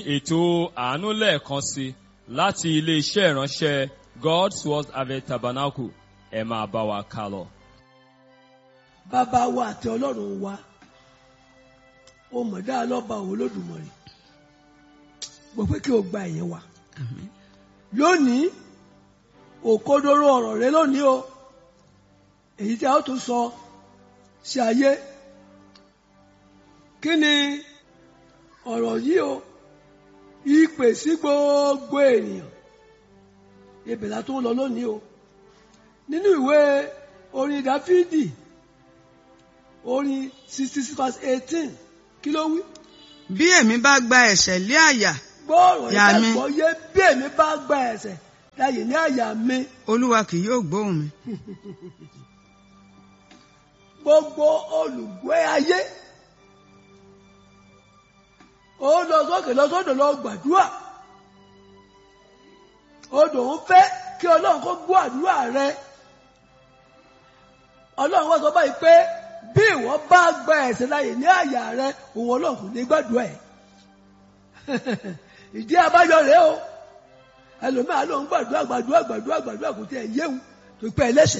ètò àánú lẹ́ẹ̀kan sí láti ilé-iṣẹ́ ìránṣẹ́ God's Word Harvest Tabernacle ẹ máa bá wa ká lọ. bàbá wa àti ọlọ́run wa ó mọ̀ dáa lọ́ba òun lódùmarè gbọ́ pé kí o gba ẹ̀yẹ wa lónìí òkodoro ọ̀rọ̀ rẹ lónìí o èyí tí a ó tún sọ sí ayé kí ni ọ̀rọ̀ yìí o ìpè sí gbogbo ènìyàn ibẹ̀ la tó ń lọ lónìí o nínú ìwé orin dáfídì orin sixty six verse eighteen kí ló wí. bí èmi bá gba ẹ̀ṣẹ̀ lé àyà gbọ́ọ̀rọ̀ Yà yìí mí. gbàgbọ́ yé bí èmi bá gba ẹ̀ṣẹ̀ láyè ní àyà mi olúwa kì yóò gbóhùn mi gbogbo olùgbé ayé ó lọ sókè lọ sódò lọ gbàdúrà odò ń fẹ́ kí ọlọ́run kó gbọ́ àdúrà rẹ ọlọ́run wá sọ báyìí pé bí ìwọ bá gba ẹ̀ṣẹ̀ láyè ní àyà rẹ òun ọlọ́run kò ní gbàdúrà ẹ̀ ìdí abájọ rèé o ẹlòmíà ló ń gbàdúrà gbàdúrà gbàdúrà gbàdúrà kò tí ẹ yéwu tó pẹ́ ẹlẹ́ṣẹ̀